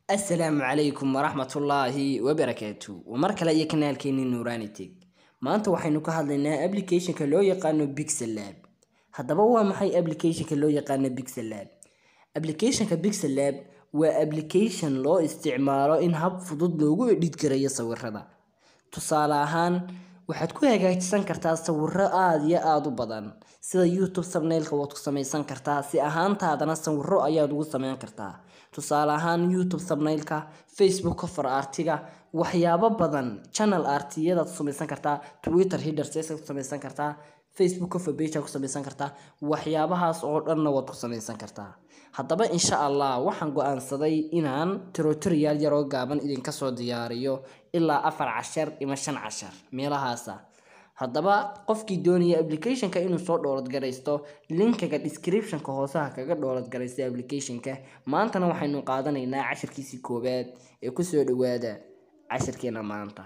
asalaamu calaykum waraxmatullaahi wabarakaatu waa mar kale iyo kanaalkeeni nuurani teg maanta waxaynu ka hadlaynaa applicationka loo yaqaano pixel lab haddaba waa maxay applicationka loo yaqaano pixel lab applicationka pixel lab waa application loo isticmaalo in hab fudud loogu edhid garayo sawirada tusaale ahaan waxaad ku hagaajisan kartaa sawiro aada iyo aada u badan sida youtube sabneylka waad ku samaysan kartaa si ahaantaadana sawiro ayaad ugu sameyn kartaa tusaale ahaan youtube sabneylka facebook cover artiga waxyaabo badan channel artiyadaad ku samaysan kartaa twitter hidders ku samaysan kartaa facebook cover page ku samaysan kartaa waxyaabahaas oo dhanna waad ku samaysan kartaa haddaba insha allah waxaan go-aansaday inaan tirotoriyaal yaroo gaaban idinka soo diyaariyo ilaa afar cashar ima shan cashar meelahaasa haddaba qofkii doonaya applicationka inuu soo dhowladgaraysto linkaga descriptionka hoosaha kaga dhowladgaraysta applicationka maantana waxaynu qaadanaynaa cashirkiisii koowaad ee kusoo dhawaada cashirkeena maanta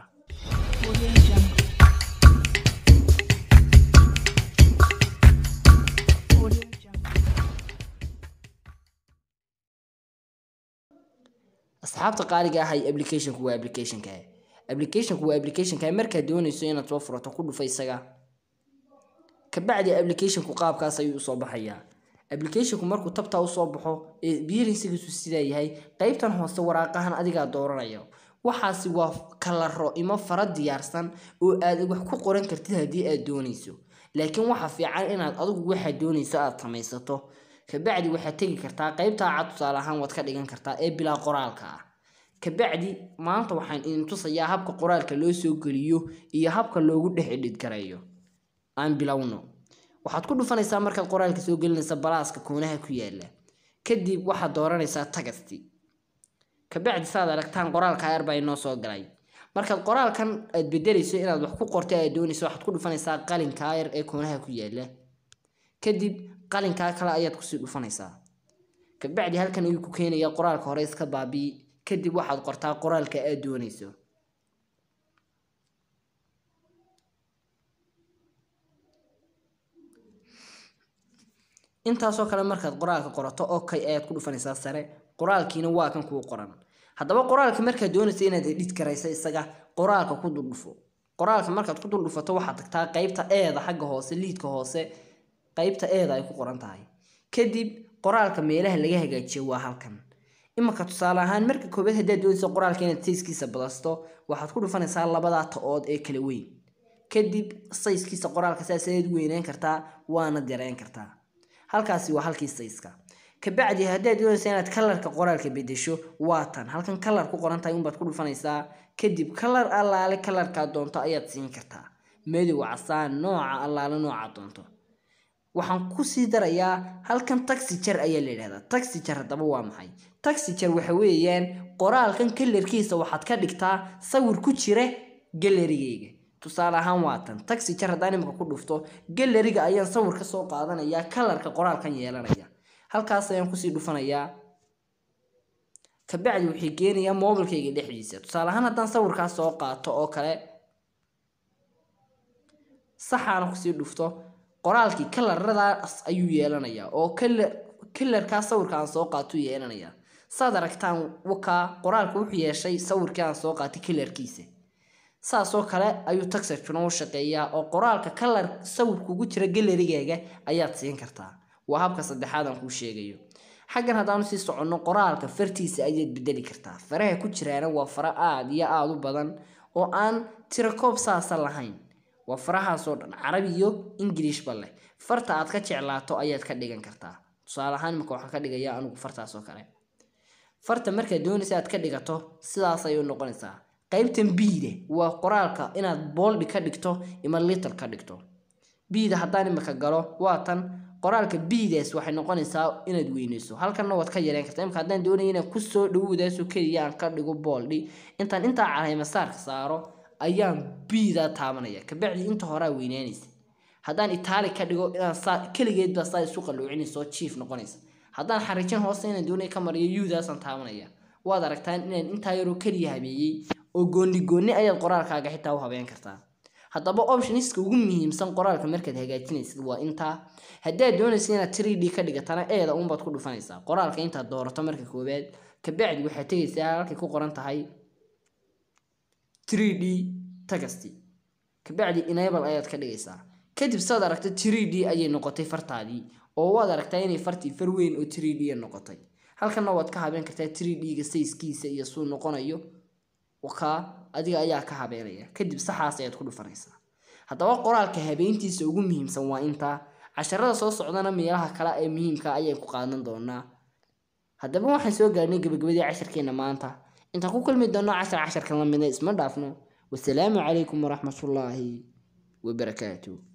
asxaabta qaaliga ah ay applicationku waa applicationka applicationku waa applicationka markaad doonayso inaad soo furato ku dhufa isaga kabacdi applicationku qaabkaas ayuu usoo baxayaa applicationku markuu tabtaa usoo baxo ee biirinsigiisu sidaa yahay qeybtan hoose waraaqahan adigaa dooranaya waxaasi waa kalaro ima fara diyaarsan oo aad wax ku qoran kartid haddii aad doonayso laakiin waxaa fiican inaad adigu waxaad doonayso aad samaysato kabacdi waxaad tegi kartaa qeybtaa cad tusaale ahaan waad ka dhigan kartaa ee bilaa qoraalka ah kabacdi maanta waxaan idin tusayaa habka qoraalka loo soo geliyo iyo habka loogu dhex edhid garayo aan bilowno waxaad ku dhufanaysaa markaad qoraalka soo gelinaysa balaaska koonaha ku yaala kadib waxaad dooranaysaa tagasti kabacdi saad aragtaan qoraalka yar baa inoo soo galay markaad qoraalkan aad bedelayso inaad wax ku qorta aad doonayso waxaad ku dhufanaysaa qalinka yar ee koonaha ku yaala kadib qalinkaa kale ayaad kusii dhufanaysaa kabacdi halkan ayuu ku keenayaa qoraalka hore iska baabii kadib waxaad qortaa qoraalka aad doonayso intaasoo kale markaad qoraalka qorato okay ayaad ku dhufanaysaa sare qoraalkiina waa kan kuu qoran haddaba qoraalka markaad doonaysa inaad edhid karaysa isaga qoraalka ku duldhufo qoraalka markaad ku duldhufato waxaad tagtaa qeybta eeda xagga hoose liidka hoose qeybta eeda ay ku qoran tahay kadib qoraalka meelaha laga hagaajiyo waa halkan imanka tusaale ahaan marka koobaad haddaad doonayso qoraalka inaad sayskiisa badasto waxaad ku dhufanaysaa labadaa ta-ood ee kala weyn kadib sayskiisa qoraalka saasaad weyneyn kartaa waana dareyn kartaa halkaasi waa halkii sayska kabacdi haddaad doonaysa inaad kalarka qoraalka bedesho waa tan halkan kalar ku qoran tahay unbaad ku dhufanaysaa kadib kalar allaale kalarkaad doonto ayaad siin kartaa madow casaan nooca allaale noocaad doonto waxaan kusii darayaa halkan taxi jar ayaa la yidhahdaa taxi jar haddaba waa maxay taxi jar waxa weeyaan qoraalkan kalarkiisa waxaad ka dhigtaa sawir ku jira galarigeyga tusaale ahaan waa tan taxi jar haddaan imika ku dhufto galariga ayaan sawir ka soo qaadanayaa kalarka qoraalkan yeelanaya halkaas ayaan kusii dhufanayaa kabacdi wuxuu geenayaa mobilkayga dhexdiisa tusaale ahaan haddaan sawirkaas soo qaato oo kale saxaana kusii dhufto qoraalkii kalaradaas ayuu yeelanayaa oo kalarkaa sawirka aan soo qaato yeelanayaa saad aragtaan wakaa qoraalka wuxuu yeeshay sawirkii aan soo qaatay kalarkiisa saasoo kale ayuu taxajuna u shaqeeyaa oo qoraalka kalar sawirkuugu jira galarigaaga ayaad siin kartaa waa habka saddexaad aan kuu sheegayo xaggan haddaanu sii soconno qoraalka fartiisa ayaad bedeli kartaa faraha ku jiraana waa fara aada iyo aada u badan oo aan tirakoob saasa lahayn waa farahaasoo dhan carabi iyo ingiliishba leh farta aad ka jeclaato ayaad ka dhigan kartaa tusaale ahaan imika waxaan ka dhigayaa anigu fartaasoo kale farta markaad doonaysa aad ka dhigato sidaas ayay noqonaysaa qeybtan biida waa qoraalka inaad booldi ka dhigto ima lital ka dhigto biida haddaan imika galo waa tan qoraalka biidaas waxay noqonaysaa inaad weyneyso halkanna waad ka yareen kartaa imika haddaan doonaya inaan kusoo dhawoodaasoo keliya aan ka dhigo booldi intaan intaa caleymasaarka saaro ayaan biidaa taabanaya kabacdi inta horaa weynaanaysa haddaan itaali ka dhigo inaan saa keligeedbaa saa isu qalluucinayso jiif noqonaysa haddaan xariijin hoose inaan doonaya ka mariyo yuudaasaan taabanaya waad aragtaan inaan intaa yaroo keliya habeeyey oo goonni goonni ayaad qoraalkaaga xitaa u habeen kartaa haddaba optioniska ugu muhiimsan qoraalka markaad hagaajinaysid waa intaa haddaad doonaysa inaad 3d ka dhigatana eeda unbaad ku dhufanaysaa qoraalka intaad doorato marka koowaad kabacdi waxaad tegaysaa halkay ku qoran tahay 3d tagasti kabacdi enable ayaad ka dhigaysaa kadib saad aragta 3d ayay noqotay fartaadii oo waad aragtaa inay fartii far weyn oo 3d noqotay halkana waad ka habeen kartaa 3d-ga sayskiisa iyo suu noqonayo wakaa adiga ayaa ka habeenaya kadib saxaas ayaad ku dhufanaysaa haddaba qoraalka habeentiisa ugu muhiimsan waa intaa casharada soo socdana meelaha kale ee muhiimka ayay ku qaadan doonaa haddaba waxaan soo gaarnay gabagabadii casharkeena maanta intaan ku kulmi doono cashar casharkan lamida isma dhaafno wasalaamu calaykum waraxmatullaahi wabarakaatu